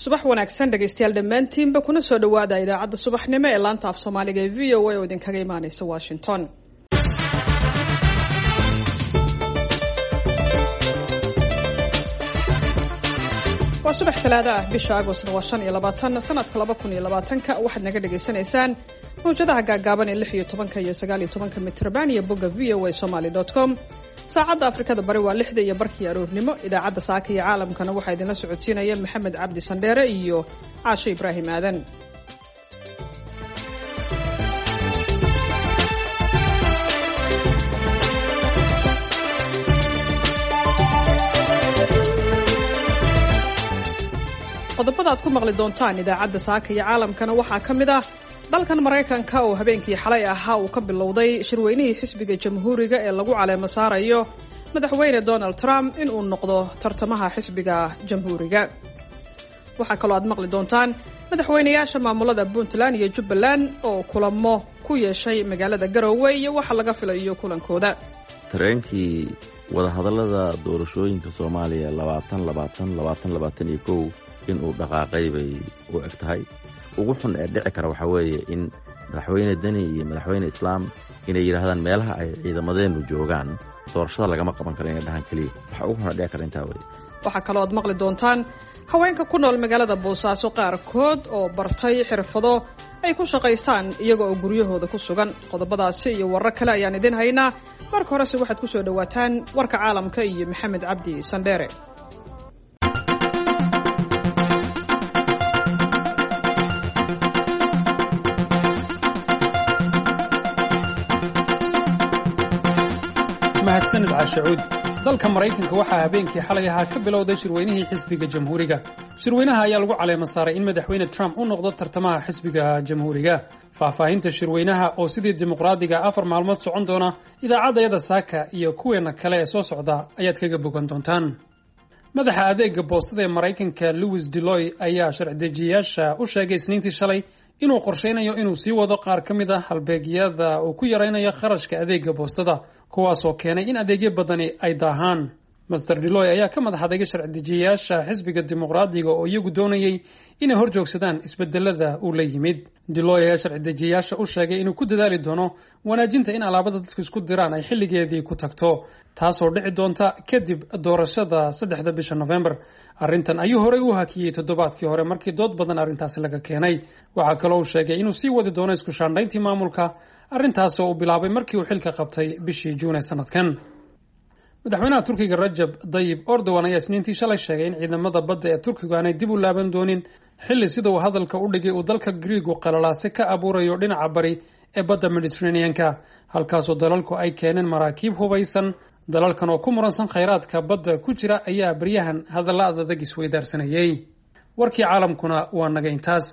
subax wanaagsan dhegaystayaal dhammaantiinba kuna soo dhowaada idaacadda subaxnimo ee laanta af soomaaliga ee v o a oo idinkaga imaaneysa washington waa subax talaada ah bisha agostna waa shan iyo labaatan sanadka laba kun iyo labaatanka waxaad naga dhagaysanaysaan mawjadaha gaagaaban ee lix iyo tobanka iyo sagaal iyo tobanka mitrban iyo bogga v o a somaly dot com saacadda afrikada bari waa lixda iyo barkii aroornimo idaacadda saaka iyo caalamkana waxaa idinla socodsiinaya maxamed cabdi sandheere iyo caashe ibraahim aadan qodobada aad ku maqli doontaan idaacadda saaka iyo caalamkana waxaa ka mid ah dalkan maraykanka oo habeenkii xalay ahaa uu ka bilowday shirweynihii xisbiga jamhuuriga ee lagu caleemo saarayo madaxweyne donald trump in uu noqdo tartamaha xisbiga jamhuuriga waxaa kaloo aad maqli doontaan madaxweynayaasha maamulada puntland iyo jubbaland oo kulamo ku yeeshay magaalada garowe iyo waxa laga filayo kulankooda tareenkii wadahadallada doorashooyinka soomaaliya labaatan labaatan labaatan labaatan iyo kow inuu dhaqaaqay bay u eg tahay ugu xun ee dhici kara waxaa weeye in madaxweyne deni iyo madaxweyne islaam inay yidhaahdaan meelaha ay ciidamadeennu joogaan doorashada lagama qaban karo inay dhahaan keliya waxa ugu xun ee dhici kara intaa weye waxaa kaloo aad maqli doontaan haweenka ku nool magaalada boosaaso qaarkood oo bartay xirfado ay ku shaqaystaan iyaga oo guryahooda ku sugan qodobadaasi iyo warar kale ayaan idin haynaa marka horese waxaad ku soo dhowaataan warka caalamka iyo maxamed cabdi sandheere mahadsanid caashacuud dalka maraykanka waxaa habeenkii xalay ahaa ka bilowday shirweynihii xisbiga jamhuuriga shirweynaha ayaa lagu caleema saaray in madaxweyne trump u noqdo tartamaha xisbiga jamhuuriga faahfaahinta shirweynaha oo sidii dimuqraadiga afar maalmood socon doona idaacaddayada saaka iyo kuweenna kale ee soo socda ayaad kaga bogan doontaan madaxa adeega boostada ee maraykanka louis deloy ayaa sharci-dejiyayaasha u sheegay isniintii shalay inuu qorshaynayo inuu sii wado qaar ka mid a halbeegyada uu ku yaraynayo kharashka adeega boostada kuwaasoo keenay in adeegyo badani ay daahaan master deloy ayaa ka madax adeegay sharci-dejiyayaasha xisbiga dimuqraadiga oo iyagu doonayay inay hor joogsadaan isbedelada uu la yimid deloy ayaa sharci-dejiyayaasha u sheegay inuu ku dadaali doono wanaajinta in alaabada dadku isku diraan ay xilligeedii ku tagto taasoo dhici doonta kadib doorashada saddexda bisha november arrintan ayuu horey u hakiyey toddobaadkii hore markii dood badan arrintaasi laga keenay waxaa kaloo uu sheegay inuu sii wadi doono isku shaandhayntii maamulka arrintaasoo uu bilaabay markii uu xilka qabtay bishii juun ee sanadkan madaxweynaha turkiga rajab dayib ordowan ayaa isniintii shalay sheegay in ciidamada badda ee turkigu aanay dib u laaban doonin xilli sida uu hadalka u dhigay uu dalka griigu qalalaase ka abuurayo dhinaca bari ee badda mediteraneanka halkaasoo dalalku ay keeneen maraakiib hubaysan dalalkan oo ku muransan khayraadka badda ku jira ayaa baryahan hadalla adadag isweydaarsanayay warkii caalamkuna waa naga intaas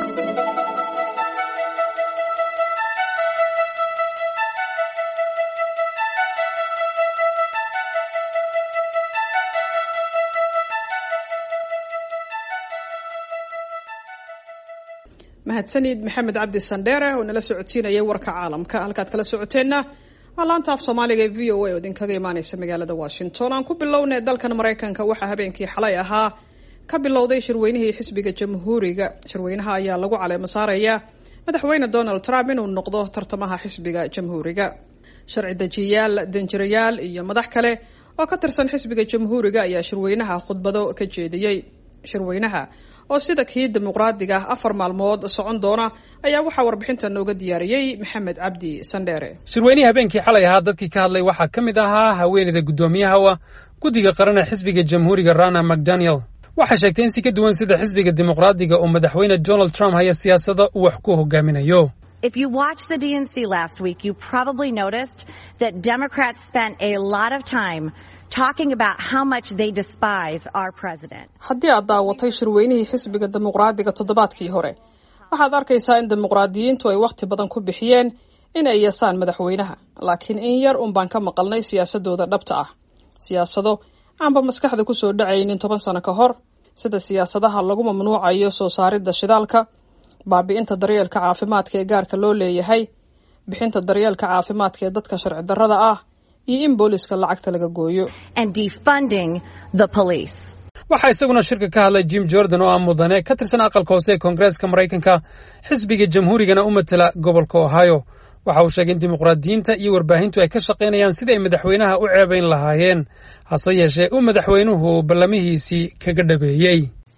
mahadsanid maxamed cabdi sandheere oo nala socodsiinayay warka caalamka halkaad kala socoteenna waa laanta af soomaaliga ee v o a oo idinkaga imaaneysa magaalada washington aan ku bilownay dalkan maraykanka waxaa habeenkii xalay ahaa ka bilowday shirweynihii xisbiga jamhuuriga shirweynaha ayaa lagu caleemo saaraya madaxweyne donald trump inuu noqdo tartamaha xisbiga jamhuuriga sharci dejiyayaal danjirayaal iyo madax kale oo ka tirsan xisbiga jamhuuriga ayaa shirweynaha khudbado ka jeediyey shirweynaha oo sida kii dimuqraadiga afar maalmood socon doona ayaa waxaa warbixinta nooga diyaariyey maxamed cabdi sandheere shirweynihii habeenkii xalay ahaa dadkii ka hadlay waxaa ka mid ahaa haweeneyda guddoomiyahawa guddiga qaran ee xisbiga jamhuuriga rana mcdaniel waxay sheegtay in si ka duwan sida xisbiga dimuqraadiga uu madaxweyne donald trump haya siyaasada uu wax ku hogaaminayo If you watched the DNC last week, you probably noticed that Democrats spent a lot of time talking about how much they despise our president. haddii aad daawatay shirweynihii xisbiga dimuqraadiga toddobaadkii hore waxaad arkaysaa in dimuqraadiyiintu ay wakhti badan ku bixiyeen in ay yeesaan madaxweynaha laakiin in yar un baan ka maqalnay siyaasadooda dhabta ah siyaasado aanba maskaxda kusoo dhacaynin toban sano ka hor sida siyaasadaha lagu mamnuucayo soo saaridda shidaalka baabi'inta daryeelka caafimaadka ee gaarka loo leeyahay bixinta daryeelka caafimaadka ee dadka sharci darrada ah iyo in booliska lacagta laga gooyo and defunding the police. waxaa isaguna shirka ka hadlay jim jordan oo ah mudane ka tirsan aqalka hoose ee koongareeska maraykanka xisbiga jamhuurigana u matela gobolka ohio waxa uu sheegay in dimuqraadiyiinta iyo warbaahintu ay ka shaqaynayaan sidii ay madaxweynaha u ceebayn lahaayeen hase yeeshee uu madaxweynuhu ballamihiisii kaga dhabeeyey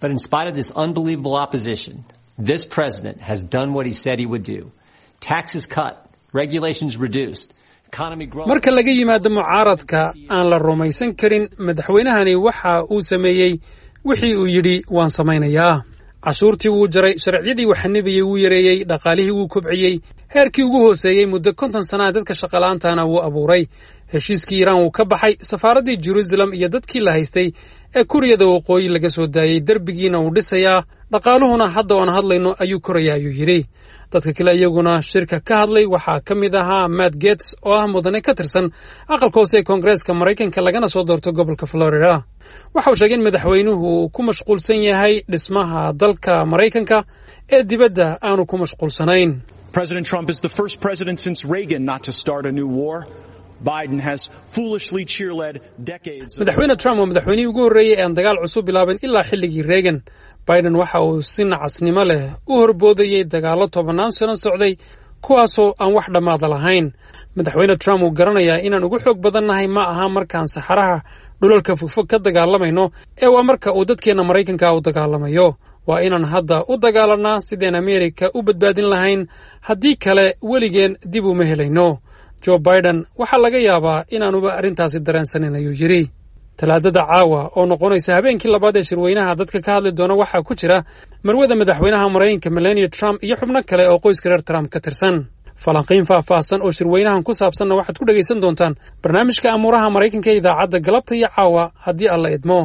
marka laga yimaado mucaaradka aan la rumaysan karin madaxweynahani waxa uu sameeyey wixii uu yidhi waan samaynayaa cashuurtii wuu jaray sharciyadii waxanibayey wuu yareeyey dhaqaalihii wuu kobciyey heerkii ugu hooseeyey muddo konton sannaha dadka shaqala'aantana wuu abuuray heshiiskii iiraan wuu ka baxay safaaraddii jeruusalem iyo dadkii la haystay ee kuriyada waqooyi laga soo daayey derbigiina wuu dhisayaa dhaqaaluhuna hadda oan hadlayno ayuu koraya ayuu yidhi dadka kale iyaguna shirka ka hadlay waxaa ka mid ahaa matt gets oo ah mudane ka tirsan aqalka hoose ee koongareeska maraykanka lagana soo doorto gobolka florida waxa uu sheegay in madaxweynuhu uu ku mashquulsan yahay dhismaha dalka maraykanka ee dibadda aanu ku mashquulsanayn President Trump is the first president since Reagan not to start a new war. Biden has foolishly cheerled decades. madaxweyne trump waa madaxweynihii ugu horreeyey ee aan dagaal cusub bilaabin ilaa xilligii reagan biden waxa uu si nacasnimo leh u horboodayey dagaallo tobannaan sano socday kuwaasoo aan wax dhammaada lahayn madaxweyne trump uu garanayaa inaan ugu xoog badannahay ma aha markaan saxaraha dhulalka fogfog ka dagaalamayno ee waa marka uu dadkeenna maraykanka u dagaalamayo waa inaan hadda u dagaalanaa sideen ameerika u badbaadin lahayn haddii kale weligeen dib uma helayno jo biden waxaa laga yaabaa inaanuba arrintaasi dareensanin ayuu yidhi talaadada caawa oo noqonaysa habeenkii labaad ee shirweynaha dadka ka hadli doona waxaa ku jira marwada madaxweynaha maraykanka melania trump iyo xubno kale oo qoyska reer trump ka tirsan falanqiin faahfaahsan oo shirweynahan ku saabsanna waxaad ku dhegaysan doontaan barnaamijka amuuraha maraykanka ee idaacadda galabta iyo caawa haddii alla idmo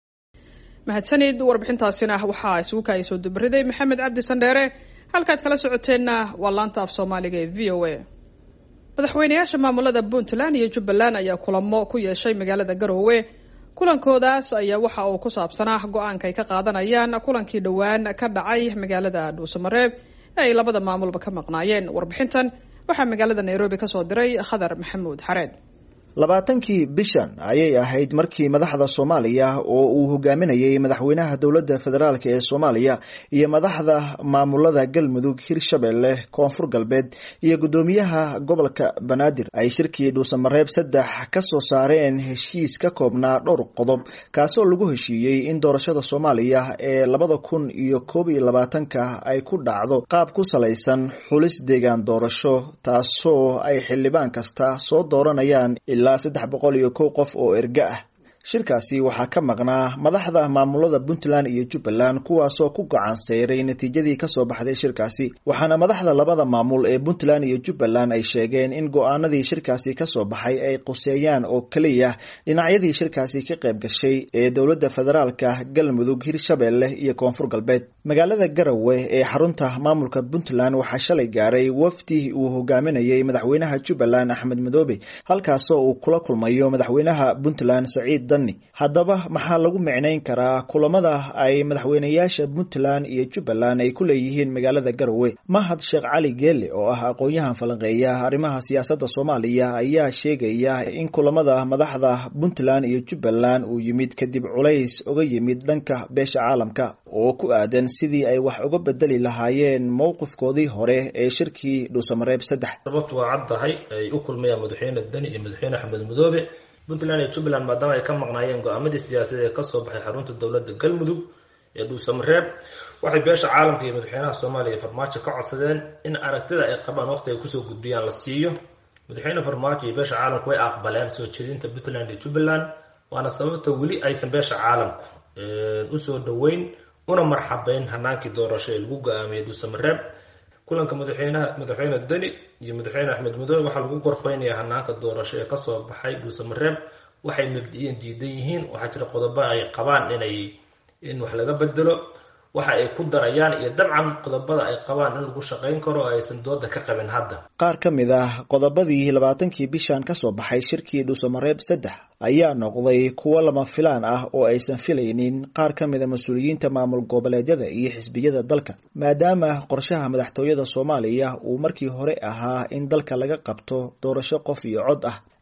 mahadsanid warbixintaasina waxaa isugu kaaya soo dubariday maxamed cabdi sandheere halkaad kala socoteenna waa laanta af soomaaliga ee v o a madaxweynayaasha maamulada puntland iyo jubbaland ayaa kulamo ku yeeshay magaalada garoowe kulankoodaas ayaa waxa uu ku saabsanaa go-aanka ay ka qaadanayaan kulankii dhowaan ka dhacay magaalada dhuusamareeb ee ay labada maamulba ka maqnaayeen warbixintan waxaa magaalada nairobi kasoo diray khadar maxamuud xareed labaatankii bishan ayay ahayd markii madaxda soomaaliya oo uu hogaaminayay madaxweynaha dowladda federaalk ee soomaaliya iyo madaxda maamulada galmudug hirshabelle koonfur galbeed iyo guddoomiyaha gobolka banaadir ay shirkii dhuusamareeb saddex ka soo saareen heshiis ka koobnaa dhowr qodob kaasoo lagu heshiiyey in doorashada soomaaliya ee labada kun iyo koob iyo labaatanka ay ku dhacdo qaab ku salaysan xulis deegaan doorasho taasoo ay xildhibaan kasta soo dooranayaan ilaa saddex boqol iyo kow qof oo erga ah shirkaasi waxaa ka maqnaa madaxda maamulada puntland iyo jubbaland kuwaasoo ku gacan seyray natiijadii kasoo baxday shirkaasi waxaana madaxda labada maamul ee puntland iyo jubbaland ay sheegeen in go-aanadii shirkaasi kasoo baxay ay quseeyaan oo keliya dhinacyadii shirkaasi ka qayb gashay ee dowladda federaalka galmudug hirshabelle iyo koonfur galbeed magaalada garowe ee xarunta maamulka puntland waxaa shalay gaaray wafdi uu hogaaminayay madaxweynaha jubbaland axmed madoobe halkaasoo uu kula kulmayo madaxweynaha puntland saciid haddaba maxaa lagu micnayn karaa kulamada ay madaxweynayaasha puntland iyo jubbaland ay ku leeyihiin magaalada garowe mahad sheekh cali geele oo ah aqoon-yahan falanqeeya arrimaha siyaasadda soomaaliya ayaa sheegaya in kulamada madaxda puntland iyo jubbaland uu yimid kadib culays uga yimid dhanka beesha caalamka oo ku aadan sidii ay wax uga bedeli lahaayeen mowqifkoodii hore ee shirkii dhuusamareeb saddex sababtu waa caddahay ay u kulmayaan madaxweyne deni iyo madaxweyne axmed madoobe puntland iyo jubbaland maadaama ay ka maqnaayeen go-aamadii siyaasadeed ee kasoo baxay xarunta dowladda galmudug ee dhuusamareeb waxay beesha caalamka iyo madaxweynaha soomaaliya farmaajo ka codsadeen in aragtida ay qabaan waqti ay kusoo gudbiyaan la siiyo madaxweyne farmaajo iyo beesha caalamku way aqbaleen soo jeedinta puntland iyo jubbaland waana sababta weli aysan beesha caalamku usoo dhoweyn una marxabeyn hanaankii doorasho ee lagu go-aamiyey dhuusamareeb kulanka madaxweynaha madaxweyne deni iyo madaxweyne axmed madoobe waxaa lagu gorfeynaya hanaanka doorasho ee kasoo baxay dhuusamareeb waxay mabdi-iyan diidan yihiin waxaa jira qodobo ay qabaan inay in wax laga bedelo waxa ay ku darayaan iyo dabcan qodobada ay qabaan in lagu shaqayn karo oo aysan dooda ka qabin hadda qaar ka mid ah qodobadii labaatankii bishan kasoo baxay shirkii dhuusamareeb saddex ayaa noqday kuwo lama filaan ah oo aysan filaynin qaar ka mida mas-uuliyiinta maamul goboleedyada iyo xisbiyada dalka maadaama qorshaha madaxtooyada soomaaliya uu markii hore ahaa in dalka laga qabto doorasho qof iyo cod ah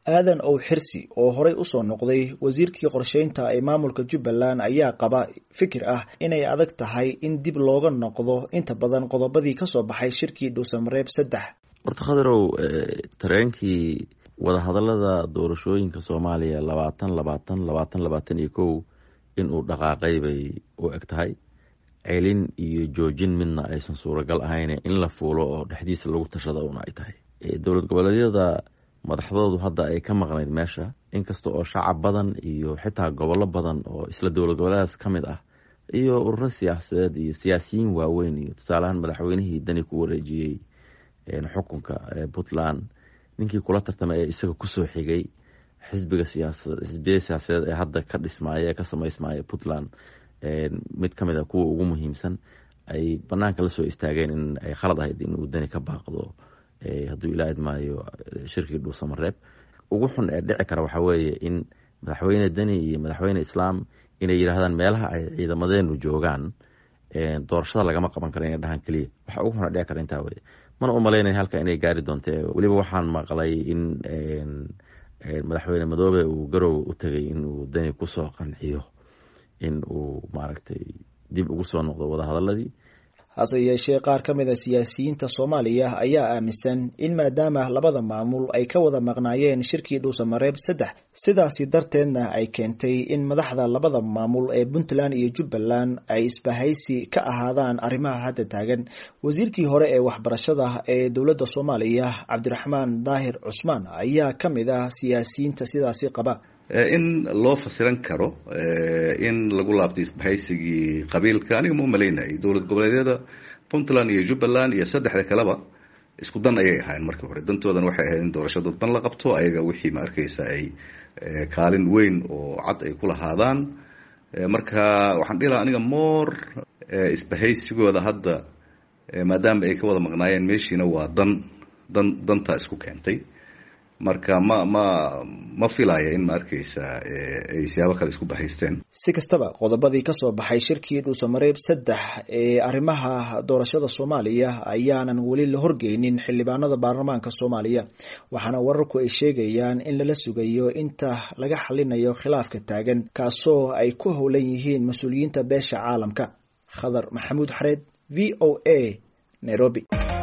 aadan ow xirsi oo horey usoo noqday wasiirkii qorsheynta ee maamulka jubbaland ayaa qaba fikir ah inay adag tahay in dib looga noqdo inta badan qodobadii kasoo baxay shirkii dhuusamareeb saddex horta khadarow tareenkii wadahadalada doorashooyinka soomaaliya labaatan labaatan labaatan labaatan iyo kow inuu dhaqaaqay bay u eg tahay celin iyo joojin midna aysan suuragal ahayn in la fuulo oo dhexdiisa lagu tashada una ay tahay dowlad goboleedyada madaxdoodu hadda ay ka maqnayd meesha inkasta oo shacab badan iyo xitaa gobollo badan oo isla dowlad goboleedaas ka mid ah iyo ururo siyaasadeed iyo siyaasiyiin waaweyn iyo tusaaleahaan madaxweynihii dani ku wareejiyey xukunka puntland ninkii kula tartamay ee isaga kusoo xigay xisbiga siyaasad xisbiyada siyaasadeed ee hadda ka dhismaaya ee ka samaysmaaya puntland mid ka mid a kuwa ugu muhiimsan ay banaanka lasoo istaageen in ay khalad ahayd inuu dani ka baaqdo hadduu ilaa idmaayo shirkii dhuusamareeb ugu xun ee dhici kara waxaa weeye in madaxweyne deni iyo madaxweyne islaam inay yidhaahdaan meelaha ay ciidamadeenu joogaan doorashada lagama qaban karo inay dhahaan keliya waxa ugu xun ee dhici kara intaa weye mana u malaynaya halka inay gaari doonte weliba waxaan maqlay in madaxweyne madoobe uu garow u tegay inuu deni kusoo qanciyo in uu maaragtay dib ugu soo noqdo wadahadaladii hase yeeshee qaar ka mid a siyaasiyiinta soomaaliya ayaa aaminsan in maadaama labada maamul ay ka wada maqnaayeen shirkii dhuusamareeb saddex sidaasi darteedna ay keentay in madaxda labada maamul ee puntland iyo jubbaland ay isbahaysi ka ahaadaan arrimaha hadda taagan wasiirkii hore ee waxbarashada ee dowladda soomaaliya cabdiraxmaan daahir cusmaan ayaa ka mid ah siyaasiyiinta sidaasi qaba in loo fasiran karo in lagu laabtay isbahaysigii qabiilka aniga ma umalaynayay dowlad goboleedyada puntland iyo jubbaland iyo saddexda kaleba isku dan ayay ahaayeen markii hore dantoodan waxay ahayd in doorasho dadban la qabto ayaga wixii ma arkeysa ay kaalin weyn oo cad ay ku lahaadaan marka waxaan dhihi lahaa aniga moor isbahaysigooda hadda maadaama ay ka wada maqnaayeen meeshiina waa dan dan dantaa isku keentay marka ma ma ma filaya in ma arkeysa ay siyaabo kale isku bahaysteen si kastaba qodobadii kasoo baxay shirkii dhuusamareeb saddex ee arrimaha doorashada soomaaliya ayaanan weli la horgeynin xildhibaanada baarlamaanka soomaaliya waxaana wararku ay sheegayaan in lala sugayo inta laga xalinayo khilaafka taagan kaasoo ay ku howlan yihiin mas-uuliyiinta beesha caalamka khadar maxamuud xareed v o a nairobi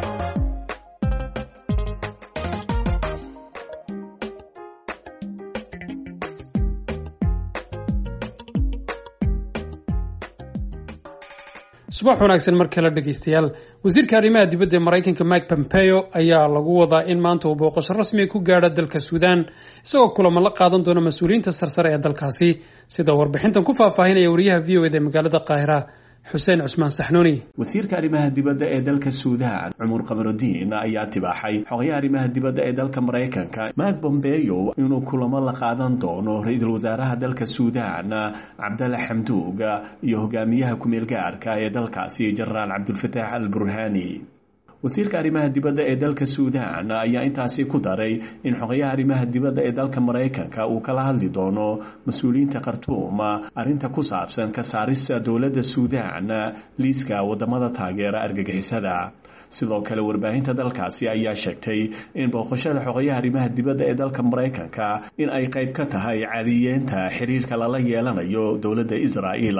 subax wanaagsan mar kale dhegaystayaal wasiirka arrimaha dibadda ee maraykanka mike pompeo ayaa lagu wadaa in maanta uu booqasho rasmiga ku gaadho dalka suudaan isagoo kulamo la qaadan doona mas-uuliyiinta sarsare ee dalkaasi sida warbixintan ku faahfaahinaya wariyaha v o eda ee magaalada qaahira xuseen cusmaan saxnuuni wasiirka arrimaha dibadda ee dalka suudaan cumar qamarudiin ayaa tibaaxay xogayaha arrimaha dibadda ee dalka maraykanka mak bombeyo inuu kulamo la qaadan doono ra-iisul wasaaraha dalka suudaan cabdalla xamduug iyo hogaamiyaha ku-meel gaarka ee dalkaasi jenaraal cabdulfataax al burhani wasiirka arrimaha dibadda ee dalka suudaan ayaa intaasi ku daray in xogayaha arrimaha dibadda ee dalka maraykanka uu kala hadli doono mas-uuliyiinta khartuum arrinta ku saabsan ka saarista dowladda suudaan liiska wadamada taageera argagixisada sidoo kale warbaahinta dalkaasi ayaa sheegtay in booqashada xogayaha arrimaha dibadda ee dalka maraykanka in ay qayb ka tahay caadiyeenta xiriirka lala yeelanayo dowladda israa'iil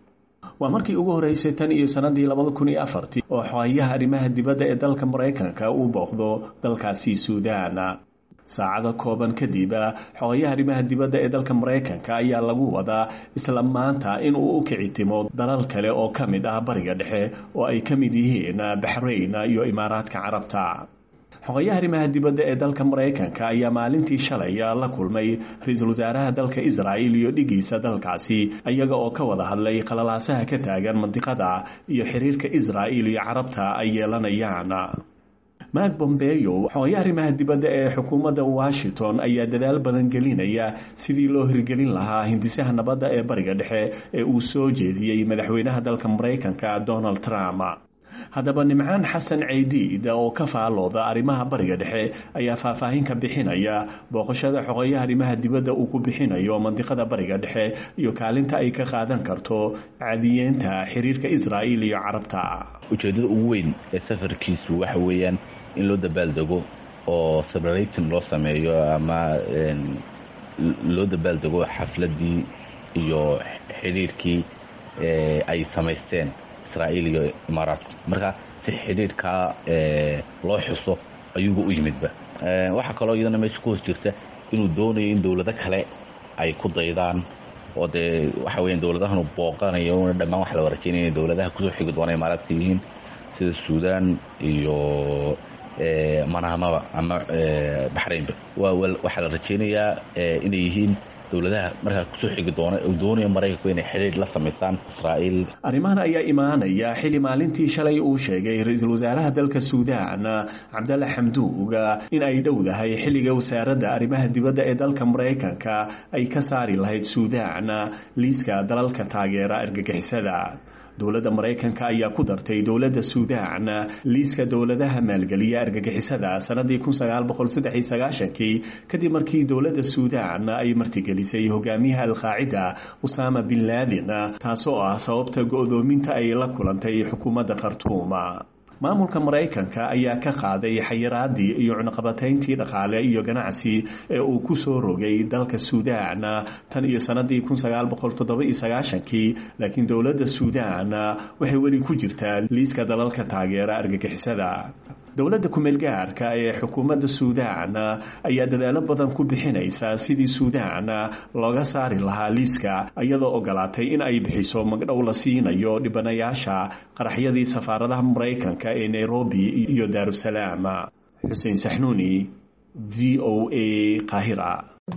waa markii ugu horeysay tan iyo sanadii labada kun iyo afartii oo xogayaha arrimaha dibadda ee dalka maraykanka uu booqdo dalkaasi suudaan saacado kooban kadib xogayaha arrimaha dibadda ee dalka maraykanka ayaa lagu wadaa isla maanta in uu u kicitimo dalal kale oo ka mid ah bariga dhexe oo ay ka mid yihiin baxrayn iyo imaaraadka carabta xogayaha arrimaha dibadda ee dalka maraykanka ayaa maalintii shalay la kulmay ra-iisul wasaaraha dalka israa'il iyo dhigiisa dalkaasi iyaga oo ka wada hadlay qalalaasaha ka taagan mandiqada iyo xiriirka israa'il iyo carabta ay yeelanayaan mak bombeyo xogayaha arrimaha dibadda ee xukuumadda washington ayaa dadaal badan gelinaya sidii loo hirgelin lahaa hindisaha nabadda ee bariga dhexe ee uu soo jeediyey madaxweynaha dalka maraykanka donald trump haddaba nimcaan xasan ceydiid oo ka faalooda arrimaha bariga dhexe ayaa faahfaahin ka bixinaya booqashada xogayaha arrimaha dibadda uu ku bixinayo mandiqada bariga dhexe iyo kaalinta ay ka qaadan karto caadiyeenta xiriirka israa'iil iyo carabta ujeeddada ugu weyn ee safarkiisu waxa weeyaan in loo dabaaldego oo celebrating loo sameeyo ama loo dabaaldego xafladdii iyo xidhiirkii ay samaysteen israa'iil iyo imaaraadku marka si xidhiirkaa loo xuso ayuuba u yimidba waxaa kaloo iyadana meesha ku hoos jirta inuu doonayo in dowlado kale ay ku daydaan oo dee waxa weya dowladahanu booqanayo una dhammaan waxa la rajaynaya inay dowladaha kusoo xigi doona imaaraadka yihiin sida suudaan iyo manamaba ama baxraynba waxaa la rajaynayaa inay yihiin dowladaha markaa kusoo xigi doona uu doonayo maraykanku inay xidhiir la samaystaan israa'iil arrimahan ayaa imaanaya xili maalintii shalay uu sheegay ra-iisul wasaaraha dalka suudaan cabdalle xamduuga in ay dhowdahay xilliga wasaaradda arrimaha dibadda ee dalka maraykanka ay ka saari lahayd suudaan liiska dalalka taageera argagixisada dowladda maraykanka ayaa ku dartay dowladda suudaan liiska dowladaha maalgeliya argagixisada sanadii kii kadib markii dowladda suudaan ay martigelisay hogaamiyaha alqaacida usaama bin laadin taasoo ah sababta go-doominta ay la kulantay xukuumadda khartuuma maamulka maraykanka ayaa ka qaaday xayiraadii iyo cunaqabatayntii dhaqaale iyo ganacsi ee uu ku soo rogay dalka suudaan tan iyo sanadii kii laakiin dowladda suudaan waxay weli ku jirtaa liiska dalalka taageera argagixisada dowladda kumeelgaarka ee xukuumadda suudaan ayaa dadaalo badan ku bixinaysa sidii suudaan looga saari lahaa liiska iyadoo ogolaatay in ay bixiso magdhow la siinayo dhibanayaasha qaraxyadii safaaradaha maraykanka ee nairobi iyo daarusalaam xuseen saxnuuni v o a qaahira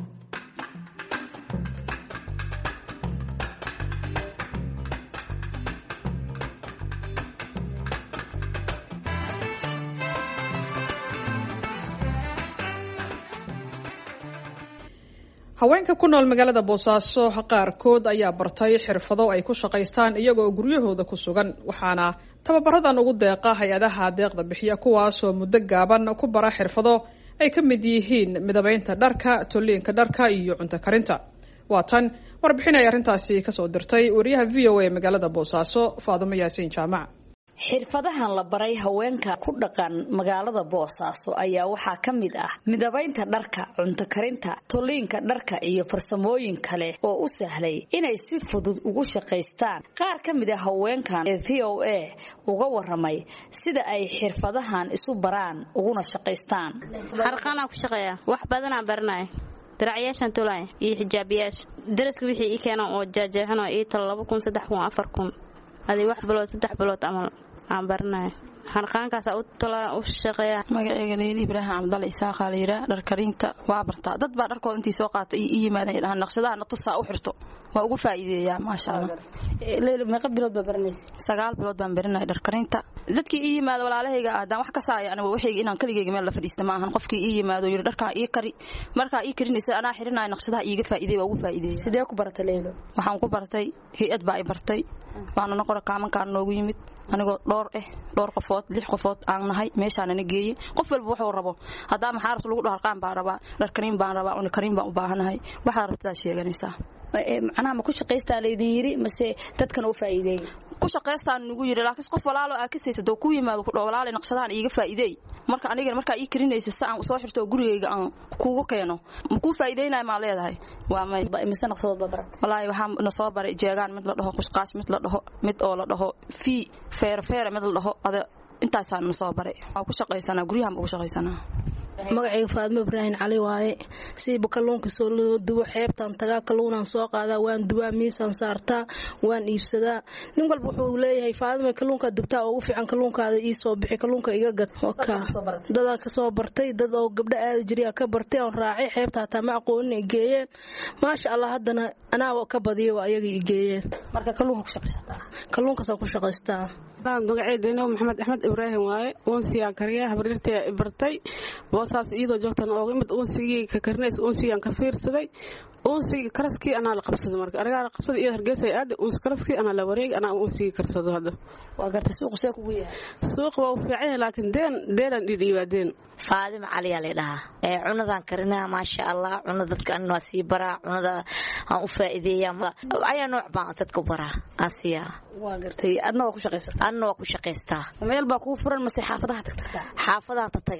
haweenka ku nool magaalada boosaaso qaarkood ayaa bartay xirfado ay ku shaqaystaan iyagoo guryahooda ku sugan waxaana tababaradan ugu deeqa hay-adaha deeqda bixiya kuwaasoo muddo gaaban ku bara xirfado ay ka mid yihiin midabeynta dharka tolliinka dharka iyo cunto karinta waa tan warbixin ay arrintaasi kasoo dirtay wariyaha v o a magaalada boosaaso faadumo yaasiin jaamac xirfadahan la baray haweenka ku dhaqan magaalada boosaaso ayaa waxaa ka mid ah midabaynta dharka cunto karinta tolliinka dharka iyo farsamooyin kale oo u sahlay inay si fudud ugu shaqaystaan qaar ka mid a haweenkan ee v o a uga waramay sida ay xirfadahan isu baraan uguna shaqaystaan harqaanaan ku shaqeeya wax badanaan baranaya daracyaashaan tolaya iyo xijaabiyaasha daraska wixii ii keenan oo jaajeexan oo ii talo laba kun saddex kun afar kun adi wax bilood saddex bilood amal aan baranaya harqaankaasa u tala u shaqeeya magaceyga leyli ibraahim cabdalle isaaqa la yiraa dharkarinta waa bartaa dad baa dharkooda intii soo qaata i yimaadaan dhahaan naqshadaha na tusaa u xirto waa ugu faa'iideeyaa maasha allah leyli meeqa bilood baa baranaysa sagaal bilood baan baranaya dharkarinta dadkii ii yimaado walaalahayga ah haddaan wax ka saaya aniga waxayga inaan kaligayga meel la fadhiista ma ahan qofkii ii yimaado yidhi dharkaa ii kari markaa ii karinaysa anaa xirinaya naqshadaha iiga faa'iideey waa ugu faa'iideeyay sidee ku baratay leylo waxaan ku bartay hay-ad baa i bartay waana noqora kaamankaan noogu yimid anigoo dhowr eh dhowr qofood lix qofood aan nahay meeshaanana geeyey qof walba wuxuu rabo haddaa maxaa rabta lagu dhaho harqaan baan rabaa dharkariin baan rabaa unikariin baan u baahanahay waxaa rabtadaa sheeganaysaa macnaha ma ku shaqaystaa laydin yiri mase dadkan u faa'iideeyay ku shaqaystaan nagu yiri laakiin qof walaalo aa kasaysa doo ku yimaado ku dhaw walaalo naqshadahan iiga faa'iideey marka anigana markaa ii karinaysa si aan soo xirto gurigayga aan kuugu keeno ma kuu faa'iideynaya maa leedahay waa may mise naqshadood baa barat walaahi waxaa na soo baray jeegaan mid la dhaho qushqaash mid la dhaho mid oo la dhaho fii feere feere mid la dhaho ada intaasaan na soo baray waa ku shaqaysanaa guryahan baa ku shaqaysanaa magacayga faadmo ibraahim cali waaye siiba kalluunka soo loo dubo xeebtaan tagaa kalluunaan soo qaadaa waan dubaa miisaan saartaa waan iibsadaa nin walba wuxuu leeyahay faadima kalluunkaa dubtaa ugu fiican kalluunkaada ii soo bixi kalluunka iga gad dadaan kasoo bartay dad oo gabdho aada jiriyaa ka bartay oon raacay xeebta hataa ma aqoonin ay geeyeen maasha allah haddana anaa ka badiya waa ayaga i geeyeen marka kalluunka ku shaqaysataa kalluunkaasaan ku shaqaystaa magaceedana maxamed axmed ibraahim waaye uunsigaan kariya habaryartay bartay boosaas iyadoo joogtan ooga imid uunsigii ka karinays uunsigaan ka fiirsaday uunsigii karaskii anaa la qabsaday marka anigaa la qabsaday iyo hargeysa aada uunsi karaskii anaa la wareegay anaa uunsigii karsado hadda waa gartay suuqu see kugu yahay suuq waa u fiican yahay laakiin deen deenaan dhiidhiibaa deen faadima caliyaa la dhahaa ee cunadaan karinaa maasha allah cuna dadka anin waa sii baraa cunada aan u faa'iideeyaa ayaa nooc baan dadka baraa aan siiyaa waa gartay adna waa ku shaqaysata adna waa ku shaqaystaa meel baa kuu furan mase xaafadaha tagtagtaa xaafadahan tatagaa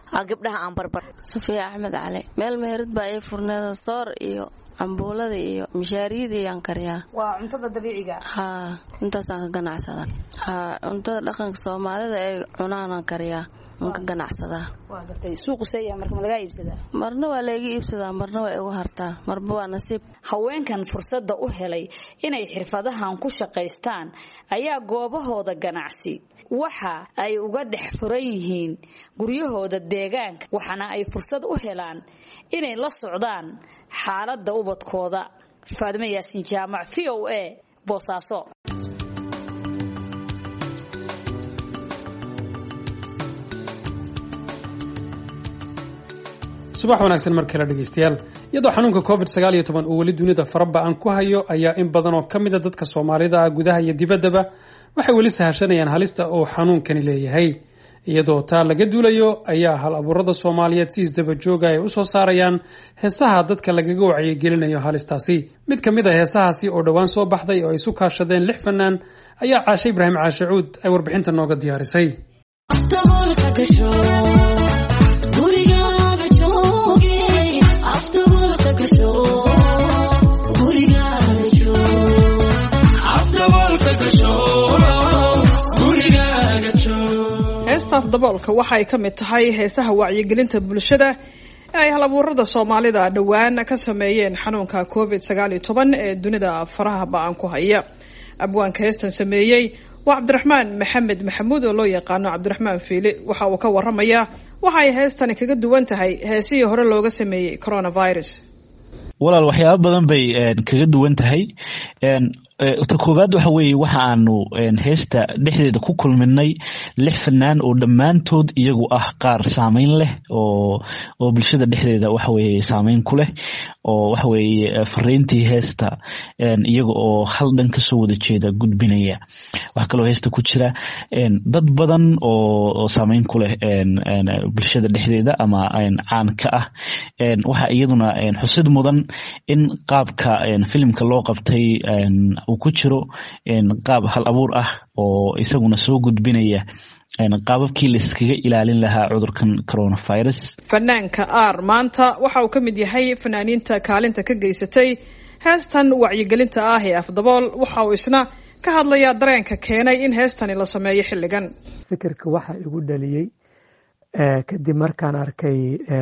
gabdhaha aan barbar safiya axmed cali meel meherad baa ii furneeda soor iyo cambuulada iyo mishaariyada iyaan kariyaa waa cuntada dabiiciga haa intaasaan ka ganacsada haa cuntada dhaqanka soomaalida ee cunaanaan kariyaa aan ka ganacsadaa waa gartay suuqu seeya marka ma lagaa iibsadaa marna waa layga iibsadaa marna waa igu hartaa marba waa nasiib haweenkan fursadda u helay inay xirfadahan ku shaqaystaan ayaa goobahooda ganacsi waxa ay uga dhex furan yihiin guryahooda deegaanka waxaana ay fursad u helaan inay la socdaan xaaladda ubadkooda faadimo yaasiin jaamac v o a boosaaso subax wanaagsan mar kale dhegaystayaal iyadoo xanuunka covid sagaal iyo toban uu weli dunida faraba-an ku hayo ayaa in badan oo ka mida dadka soomaalida ah gudaha iyo dibaddaba waxay weli sahashanayaan halista uu xanuunkani leeyahay iyadoo taa laga duulayo ayaa hal abuurada soomaaliyeed si isdaba jooga ay usoo saarayaan heesaha dadka lagaga wacyigelinayo halistaasi mid ka mid a heesahaasi oo dhowaan soo baxday oo ay isu kaashadeen lix fanaan ayaa caashe ibraahim caashe cuud ay warbixinta nooga diyaarisay heestaaf daboolka waxa ay ka mid tahay heesaha wacyigelinta bulshada ee ay halabuurada soomaalida dhowaan ka sameeyeen xanuunka covid sagaal iyo toban ee dunida faraha ba-an ku haya abwaanka heestan sameeyey waa cabdiraxmaan maxamed maxamuud oo loo yaqaano cabdiraxmaan fiili waxa uu ka waramayaa waxa ay heestani kaga duwan tahay heesihii hore looga sameeyey coronavirus walaal waxyaaba badan bay kaga duwan tahay ta koowaad waxa weeye waxa aanu heesta dhexdeeda ku kulminay lix fanaan oo dhammaantood iyagu ah qaar saameyn leh oo oo bulshada dhexdeeda waxa weye saameyn ku leh oo waxa weye fariintii heesta iyaga oo hal dhan kasoo wada jeeda gudbinaya waxaa kaloo heesta ku jira dad badan oo saameyn ku leh bulshada dhexdeeda ama caan ka ah waxa iyaduna xusid mudan in qaabka filimka loo qabtay uu ku jiro qaab hal abuur ah oo isaguna soo gudbinaya qaababkii laiskaga ilaalin lahaa cudurkan coronavirus fanaanka aar maanta waxa uu ka mid yahay fanaaniinta kaalinta ka geysatay heestan wacyigelinta ah ee afdabool waxa uu isna ka hadlayaa dareenka keenay in heestani la sameeyo xilligan fikirka waxa igu dhaliyey kadib markaan arkay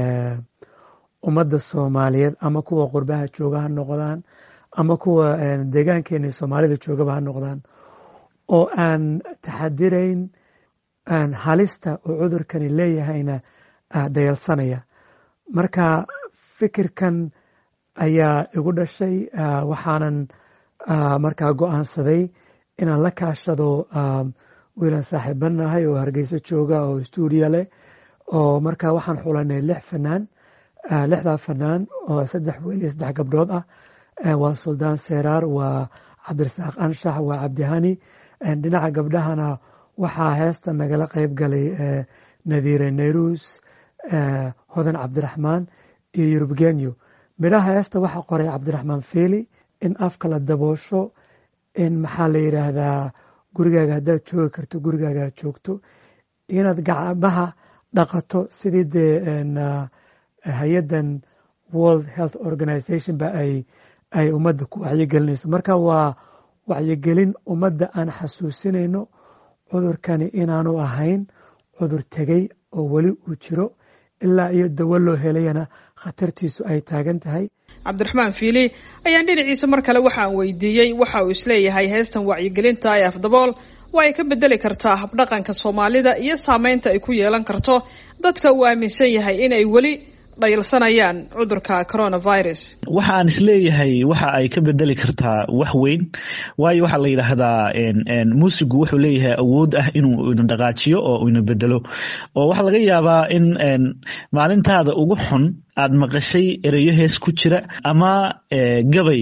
ummadda soomaaliyeed ama kuwa qurbaha jooga ha noqdaan ama kuwa deegaankeena soomaalida joogaba ha noqdaan oo aan taxadirayn halista oo cudurkani leeyahayna dayalsanaya marka fikirkan ayaa igu dhashay waxaanan markaa go-aansaday inaan la kaashado wiilan saaxiibanahay oo hargeyso jooga oo stuudiyo leh oo markaa waxaan xulanay lix fanaan lixdaa fanaan oo saddex weel iyo saddex gabdhood ah waa suldaan seraar waa cabdirasaaq anshax waa cabdihani dhinaca gabdhahana waxaa heesta nagala qeyb galay nadiire nayrus hodan cabdiraxmaan iyo yurubgenyo midhaha heesta waxaa qoray cabdiraxmaan feeli in afka la daboosho in maxaa la yidhaahdaa gurigaaga haddaad joogi karto gurigaaga aad joogto inaad gacmaha dhaqato sidii dee hay-addan world health organization ba ay ay ummadda ku wacyigelinayso marka waa wacyigelin ummadda aan xasuusinayno cudurkani inaanu ahayn cudur tegey oo weli uu jiro ilaa iyo dawo loo helayana khatartiisu ay taagan tahay cabdiraxmaan fiili ayaan dhinaciisa mar kale waxaan weydiiyey waxa uu isleeyahay heestan wacyigelinta ee afdabool waa ay ka bedeli kartaa habdhaqanka soomaalida iyo saameynta ay ku yeelan karto dadka uu aaminsan yahay inay weli dhayalsanayaan cudurka coronavirus waxa aan isleeyahay waxa ay ka bedeli kartaa wax weyn waayo waxaa la yidhaahdaa muusigu wuxuu leeyahay awood ah inuu ina dhaqaajiyo oo ina bedelo oo waxaa laga yaabaa in maalintaada ugu xun aad maqashay ereyo hees ku jira ama gabay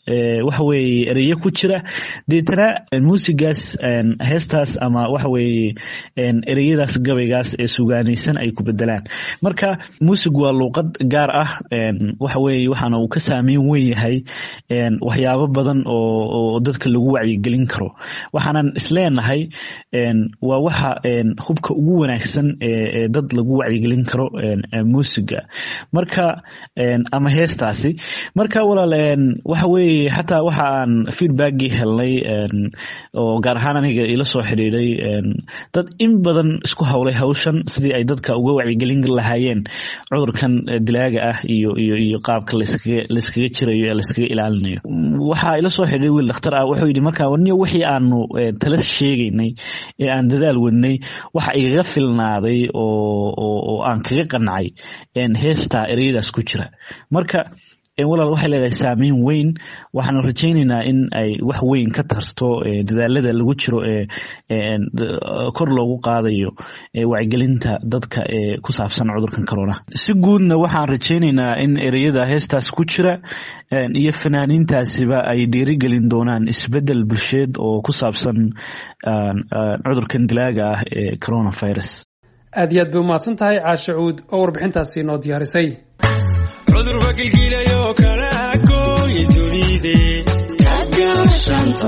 waxa weeye ereyo ku jira deetana muusigaas heestaas ama waxa weeye ereyadaas gabaygaas ee sugaanaysan ay ku bedelaan marka muusig waa luuqad gaar ah waxa weeye waxaana uu ka saameyn weyn yahay waxyaabo badan oo dadka lagu wacyigelin karo waxaanan isleenahay waa waxa hubka ugu wanaagsan ee dad lagu wacyigelin karo muusiga marka ama heestaasi marka walaal waxa weeye xataa waxa aan feedbackii helnay oo gaar ahaan aniga ila soo xidhiiday dad in badan isku howlay hawshan sidii ay dadka uga wacyigelin lahaayeen cudurkan dilaaga ah iyo iyo iyo qaabka layskaga jirayo ee layskaga ilaalinayo waxaa ila soo xidhiiday wiil dhakhtar ah wuxuu yidhi marka warniyo wixii aanu tala sheegaynay ee aan dadaal wadnay waxa igaga filnaaday oo aan kaga qancay heestaa ereyadaas ku jira marka walaal waxay leedahay saameyn weyn waxaanu rajaynaynaa in ay wax weyn ka tarto dadaalada lagu jiro ee kor loogu qaadayo wacyigelinta dadka ee ku saabsan cudurkan corona si guudna waxaan rajaynaynaa in ereyada heestaas ku jira iyo fanaaniintaasiba ay dhiirigelin doonaan isbedel bulsheed oo ku saabsan cudurkan dilaaga ah ee coronavirus aad iyo aad bay umahadsan tahay caashe cuud oo warbixintaasi noo diyaarisay cudurba gilgilayo kala gooyi dunide kagaashanto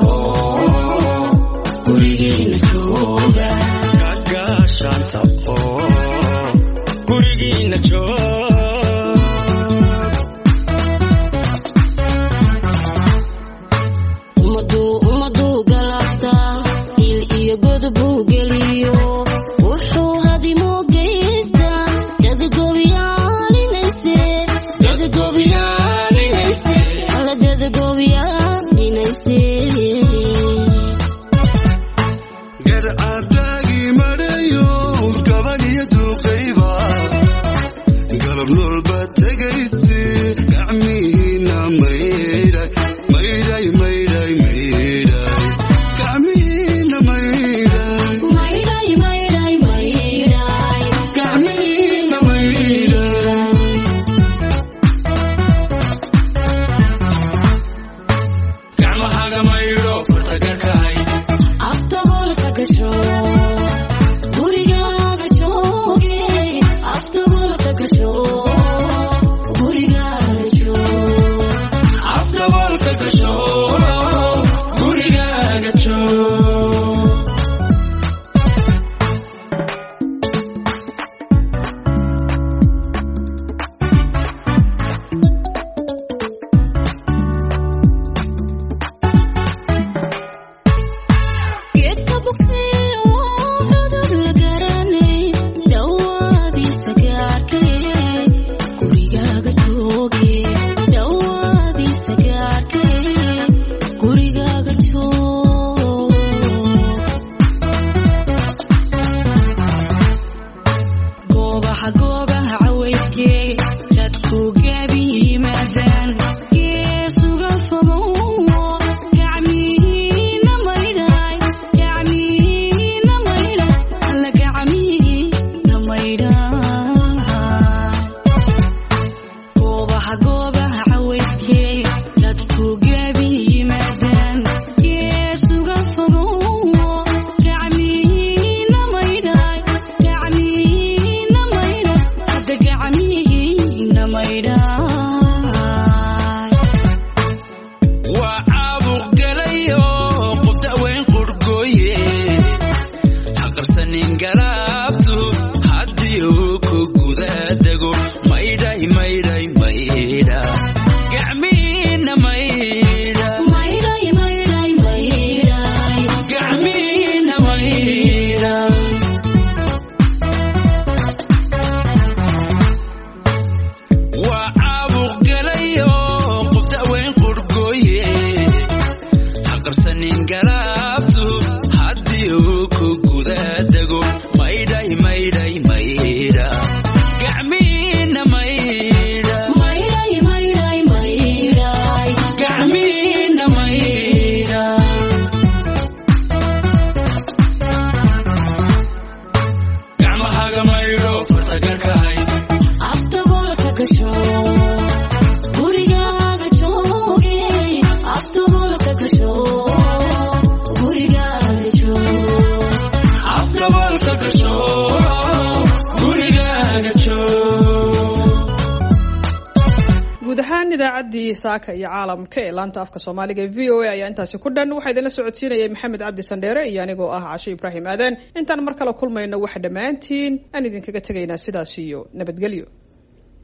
gurigiina jooga kagaashanta oo gurigiina joog ummaduu galabta il iyo godobuu geliyo wuxuu hadimo geysta dadgobyaaninayse alla dadgobyaaninayse gadcadaagii madhayo gabadhiyo duuqayba galab noolba tegayse gacmihiina maydhay maydhay maydhay maydhay gacmihiina maydhay maydhay maydhay maydhay gacmihiina maydhay gacmahaga guud ahaan idaacaddii saaka iyo caalamka ee laanta afka soomaaliga e v o a ayaa intaasi ku dhan waxaa idinla socodsiinayay maxamed cabdi sandheere iyo anigoo ah cashe ibraahim aadan intaan mar kale kulmayno waxa dhammaantiin aan idinkaga tegaynaa sidaas iyo nabadgelyo